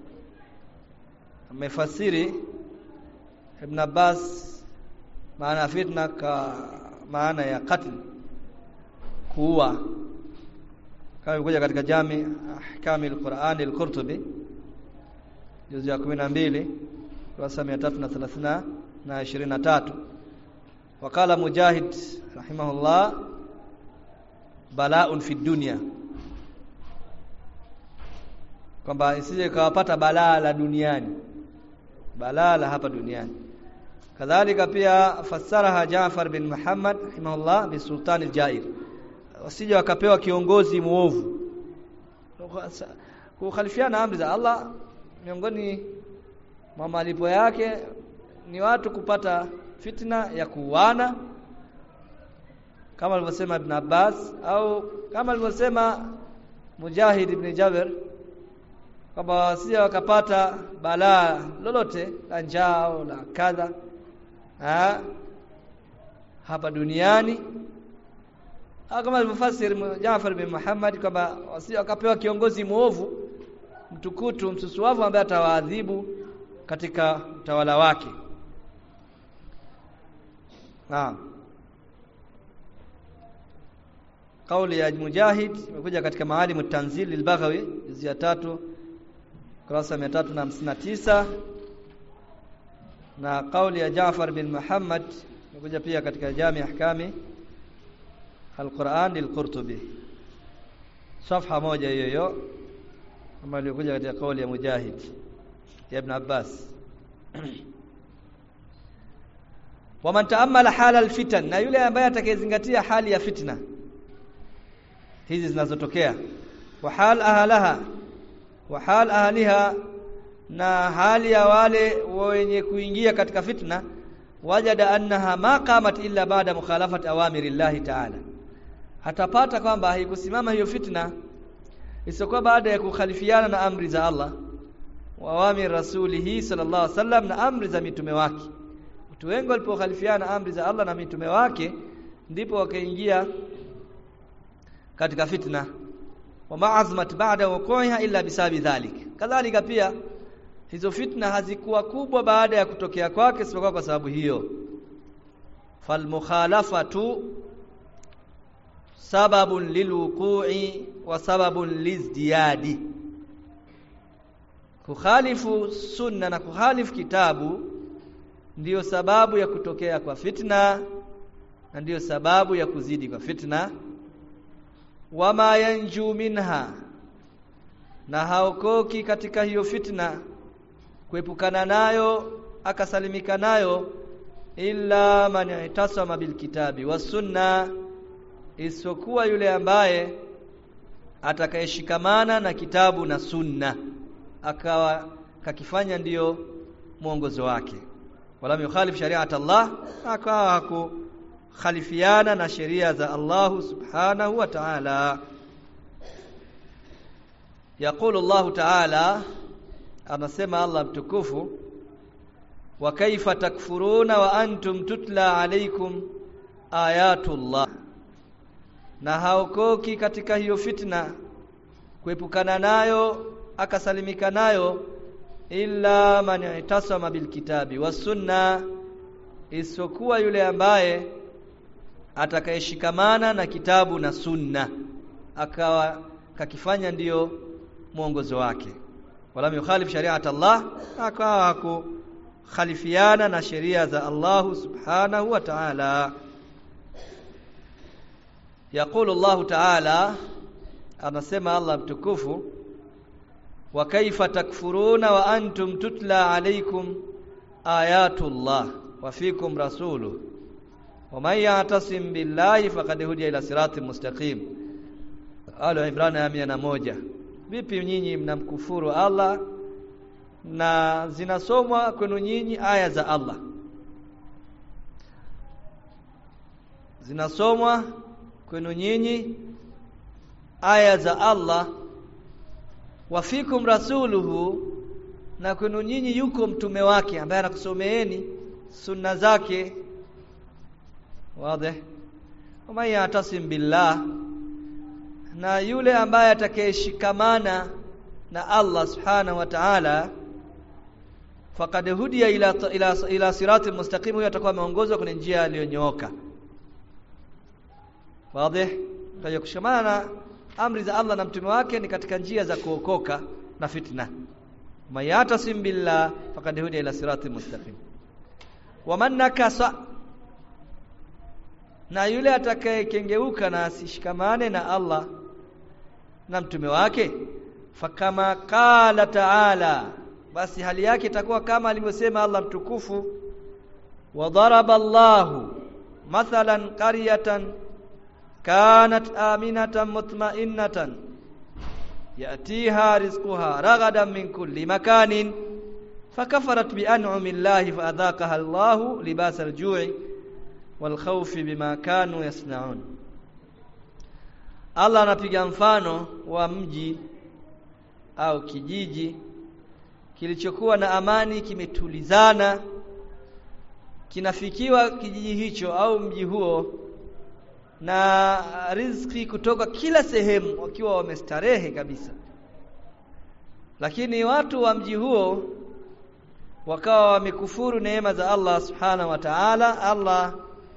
amefasiri Ibn Abbas maana fitna ka maana ya qatl kuua kama ilikuja katika jami ahkami al-Qur'an al-Qurtubi juzu ya 12 kurasa 330 na 23 wakala Mujahid rahimahullah bala'un fi dunya kwamba isije kawapata balaa la duniani balaa la hapa duniani kadhalika pia fassaraha Jaafar bin Muhammad rahimahullah bi sultan al-Jair wasije wakapewa kiongozi muovu kukhalifiana amri za Allah miongoni mwa malipo yake ni watu kupata fitna ya kuuana kama alivyosema Ibn Abbas au kama alivyosema Mujahid ibn Jabir kwamba wasije wakapata balaa lolote la njaa au la kadha ha? hapa duniani au kama alivyofasiri Jaafar bin Muhammad kwamba wasije wakapewa kiongozi mwovu mtukutu msusuavu ambaye atawaadhibu katika utawala wake naam kauli ya Mujahid imekuja katika maalimu tanzil al-Baghawi juzu ya tatu kurasa 359 na kauli ya Jaafar bin Muhammad imekuja pia katika Jami Ahkami Al-Quran al-Qurtubi safha moja hiyo hiyo kama ilikuja katika kauli ya Mujahid ya Ibn Abbas waman taammala hala alfitan na yule ambaye atakayezingatia hali ya fitna hizi zinazotokea wa hal ahlaha wa hal ahliha na hali ya wale wenye kuingia katika fitna wajada annaha ma qamat illa baada mukhalafati awamiri llahi ta'ala atapata kwamba haikusimama hiyo fitna isiyokuwa baada ya kukhalifiana na amri za Allah wa awamiri rasulihi sallallahu alaihi wasallam na amri za mitume wake watu wengi walipokhalifiana amri za Allah na mitume wake ndipo wakaingia katika fitna wa ma'azmat ba'da wuqu'iha illa bisabi dhalik kadhalika pia hizo fitna hazikuwa kubwa baada ya kutokea kwake isipokuwa kwa sababu hiyo falmukhalafatu sababun lilwuqu'i wa sababun lizdiyadi kukhalifu sunna na kukhalifu kitabu ndiyo sababu ya kutokea kwa fitna na ndiyo sababu ya kuzidi kwa fitna wama yanju minha na haokoki katika hiyo fitna kuepukana nayo akasalimika nayo illa man itasama bilkitabi wasunna isipokuwa yule ambaye atakayeshikamana na kitabu na sunna akawa kakifanya ndiyo mwongozo wake wala yukhalif shari'at Allah akawa hakukhalifiana na sheria za Allah subhanahu wa ta'ala يقول الله تعالى anasema Allah mtukufu wa kaifa takfuruna wa antum tutla alaykum ayatullah na haokoki katika hiyo fitna kuepukana nayo akasalimika nayo illa man itasama bilkitabi wasunna isipokuwa yule ambaye atakayeshikamana na kitabu na sunna akawa kakifanya ndiyo mwongozo wake wala yukhalif shari'at Allah akawa hakukhalifiana na sheria za Allah subhanahu wa ta'ala يقول الله تعالى anasema Allah mtukufu wa kaifa takfuruna wa antum tutla alaykum ayatullah wa fikum rasuluhu wa man ya'tasim billahi faqad hudiya ila siratin mustaqim Al Imran ya 101 vipi nyinyi mnamkufuru Allah na zinasomwa kwenu nyinyi aya za Allah zinasomwa kwenu nyinyi aya za Allah wafikum rasuluhu na kwenu nyinyi yuko mtume wake ambaye anakusomeeni sunna zake wazi wama yatasim billah na yule ambaye atakayeshikamana na Allah subhanahu wa ta'ala faqad hudiya ila ila, ila siratil mustaqim huyo atakuwa ameongozwa kwenye njia iliyonyooka wazi kwa kushikamana na amri za Allah na mtume wake ni katika njia za kuokoka na fitna mayatasim billah faqad hudiya ila siratil mustaqim waman nakasa na yule atakayekengeuka na asishikamane na Allah na mtume wake fakama qala ta'ala basi hali yake itakuwa kama alivyosema Allah mtukufu wa daraba Allahu mathalan qaryatan kanat aminatan mutma'innatan yatiha rizquha ragadan min kulli makanin fakafarat bi an'ami Allahi fa adhaqaha Allahu libasal ju'i wal khawfi bima kanu yasna'un Allah anapiga mfano wa mji au kijiji kilichokuwa na amani kimetulizana kinafikiwa kijiji hicho au mji huo na riziki kutoka kila sehemu wakiwa wamestarehe kabisa lakini watu wa mji huo wakawa wamekufuru neema za Allah subhanahu wa ta'ala Allah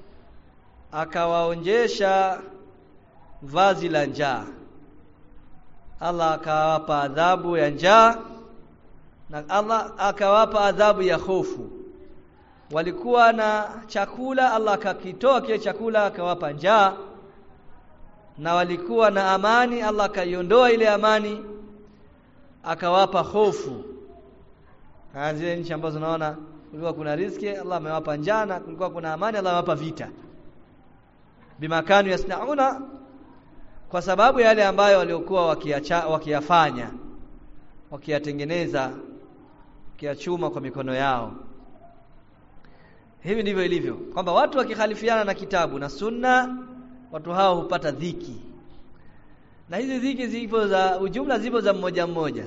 akawaonjesha vazi la njaa Allah akawapa adhabu ya njaa na Allah akawapa adhabu ya hofu walikuwa na chakula Allah akakitoa kile chakula akawapa njaa na walikuwa na amani Allah akaiondoa ile amani akawapa hofu zile nchi ambazo unaona kulikuwa kuna riziki Allah amewapa njaa na kulikuwa kuna amani Allah amewapa vita bimakanu yasnauna kwa sababu yale ambayo waliokuwa wakiacha wakiyafanya wakiyatengeneza wakiyachuma kwa mikono yao hivi ndivyo ilivyo kwamba watu wakikhalifiana na kitabu na sunna watu hao hupata dhiki na hizi dhiki zipo za ujumla zipo za mmoja mmoja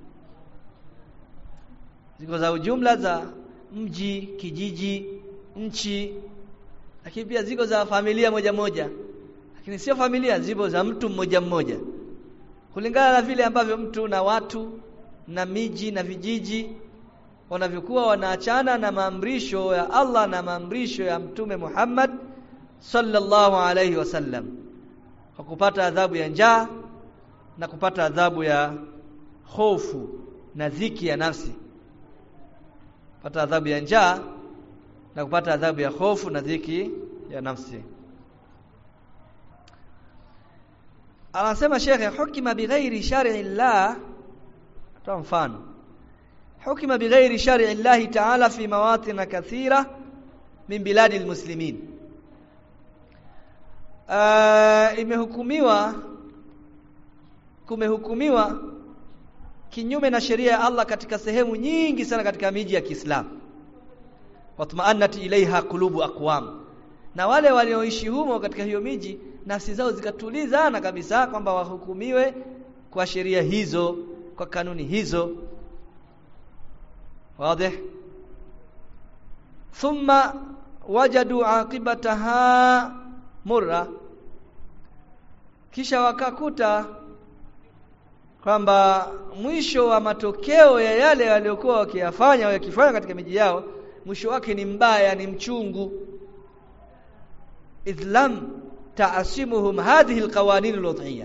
ziko za ujumla za mji kijiji nchi lakini pia ziko za familia moja moja lakini sio familia zipo za mtu mmoja mmoja kulingana na vile ambavyo mtu na watu na miji na vijiji wanavyokuwa wanaachana na maamrisho ya Allah na maamrisho ya mtume Muhammad sallallahu alayhi wasallam kwa kupata adhabu ya njaa na kupata adhabu ya hofu na dhiki ya nafsi kupata adhabu ya njaa na kupata adhabu ya hofu na dhiki ya nafsi anasema shekhe hukima bighairi shar'i Allah toa mfano hukima bighairi shar'i Allah ta'ala fi mawatin kathira min biladi almuslimin uh, imehukumiwa kumehukumiwa kinyume na sheria ya Allah katika sehemu nyingi sana katika miji ya Kiislamu watmaannat ilaiha qulubu aqwam na wale walioishi humo katika hiyo miji nafsi zao zikatulizana kabisa kwamba wahukumiwe kwa sheria hizo kwa kanuni hizo wazi thumma wajadu aqibataha murra kisha wakakuta kwamba mwisho wa matokeo ya yale waliokuwa wakiyafanya au yakifanya katika miji yao mwisho wake ni mbaya ni mchungu idlam taasimuhum hadhihi alqawanin alwadhiyya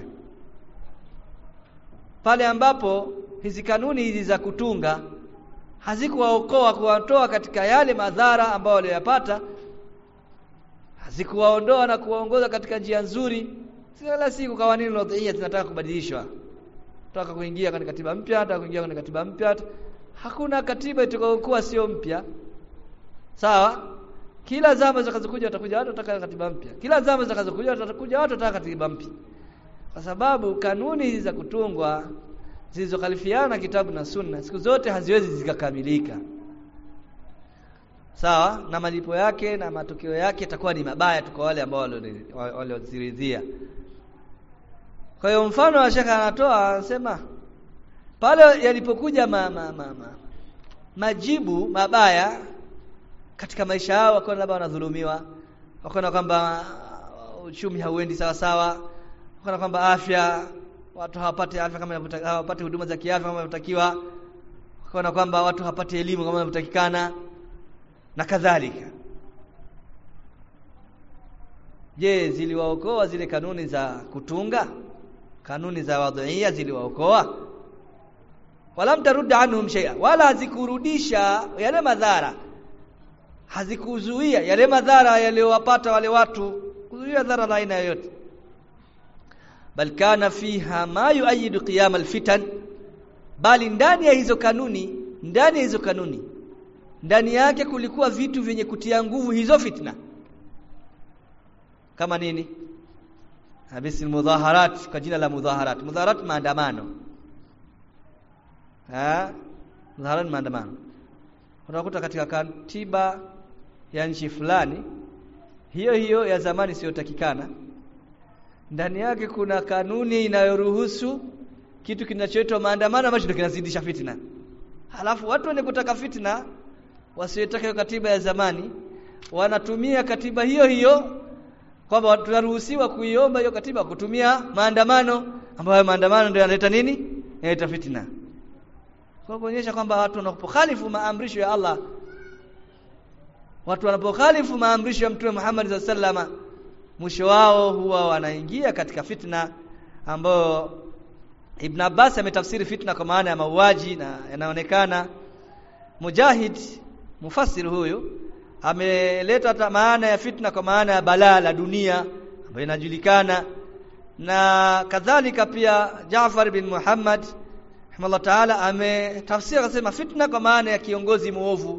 pale ambapo hizi kanuni hizi za kutunga hazikuwaokoa kuwatoa katika yale madhara ambayo waliyapata hazikuwaondoa na kuwaongoza katika njia nzuri kila siku kawanini alwadhiyya zinataka kubadilishwa tunataka kuingia katika katiba mpya hata kuingia katika katiba mpya hakuna katiba itakayokuwa sio mpya sawa kila zama zitakazokuja watakuja watu wataka katiba mpya kila zama zitakazokuja watakuja watu wataka katiba mpya kwa sababu kanuni hizi za kutungwa zilizokhalifiana kitabu na sunna siku zote haziwezi zikakamilika sawa na malipo yake na matokeo yake yatakuwa ni mabaya tu kwa wale ambao walioziridhia kwa hiyo mfano wa shekha anatoa anasema pale yalipokuja ma, ma, ma, ma, majibu mabaya katika maisha yao wakaona labda wanadhulumiwa wakaona kwamba uchumi hauendi sawa sawa wakaona kwamba afya watu hawapati afya kama hawapati huduma za kiafya kama inavyotakiwa wakaona kwamba watu hawapati elimu kama inavyotakikana na kadhalika je ziliwaokoa zile kanuni za kutunga kanuni za wadhiia ziliwaokoa wala mtarudda anhum shay'a wala hazikurudisha yale madhara hazikuzuia yale madhara yaliyowapata wale watu kuzuia dhara la aina yoyote bal kana fiha ma yuayidu qiyam alfitan bali ndani ya hizo kanuni ndani ya hizo kanuni ndani yake kulikuwa vitu vyenye kutia nguvu hizo fitna kama nini habisi mudhaharat kwa jina la mudhaharat mudhaharat maandamano eh mudhaharat maandamano unakuta katika katiba ya nchi fulani hiyo hiyo ya zamani isiyotakikana ndani yake kuna kanuni inayoruhusu kitu kinachoitwa maandamano ambacho ndio kinazidisha fitna halafu watu wenye kutaka fitna wasiotaka hiyo katiba ya zamani wanatumia katiba hiyo hiyo kwamba tunaruhusiwa kuiomba hiyo katiba kutumia maandamano ambayo maandamano ndio yanaleta nini yanaleta fitna kwa kuonyesha kwamba watu wanapokhalifu maamrisho ya Allah watu wanapokhalifu maamrisho ya Mtume Muhammad SAW mwisho wao huwa wanaingia katika fitna ambayo Ibn Abbas ametafsiri fitna kwa maana ya mauaji na yanaonekana Mujahid mufassir huyu ameleta maana ya fitna kwa maana ya balaa la dunia ambayo inajulikana na kadhalika pia Jaafar bin Muhammad rahimahullah taala ametafsiri akasema fitna kwa maana ya kiongozi muovu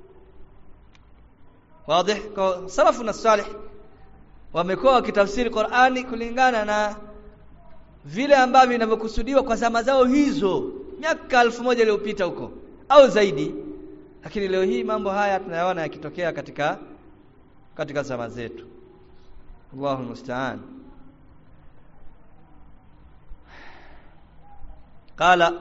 wazi kwa salafu na salih wamekuwa wakitafsiri Qur'ani kulingana na vile ambavyo vinavyokusudiwa kwa zama zao hizo miaka elfu moja iliyopita huko au zaidi lakini leo hii mambo haya tunayaona yakitokea katika katika zama zetu Allahu musta'an qala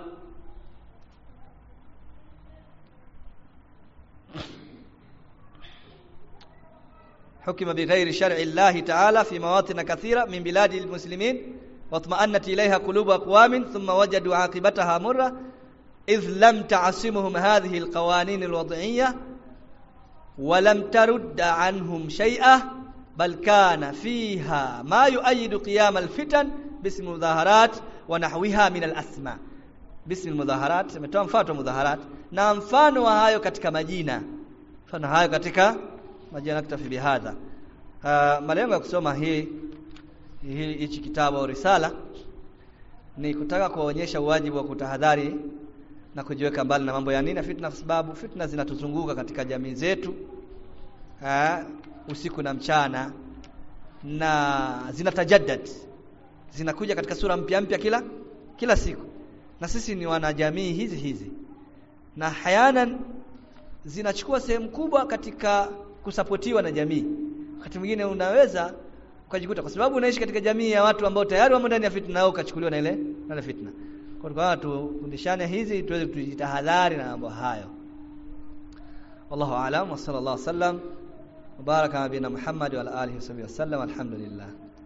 حكم بغير شرع الله تعالى في مواطن كثيرة من بلاد المسلمين واطمأنت إليها قلوب أقوام ثم وجدوا عاقبتها مرة إذ لم تعصمهم هذه القوانين الوضعية ولم ترد عنهم شيئا بل كان فيها ما يؤيد قيام الفتن باسم المظاهرات ونحوها من الأسماء باسم المظاهرات ametoa mfano mudhaharat na mfano wa hayo katika majina mfano hayo katika majina naktafi bihadha uh, malengo ya kusoma hii hichi kitabu au risala ni kutaka kuonyesha uwajibu wa kutahadhari na kujiweka mbali na mambo ya nini fitna kwa sababu fitna zinatuzunguka katika jamii zetu ha, usiku na mchana na zinatajaddad zinakuja katika sura mpya mpya kila kila siku na sisi ni wanajamii hizi hizi na hayanan zinachukua sehemu kubwa katika kusapotiwa na jamii wakati mwingine unaweza ukajikuta kwa sababu unaishi katika jamii ya watu ambao tayari wamo ndani ya fitna au ukachukuliwa na ile na fitna kwa hiyo tufundishane hizi tuweze kujitahadhari na mambo hayo wallahu aalam wa sallallahu sallam mubaraka nabina muhammad wa ala alihi wasallam alhamdulillah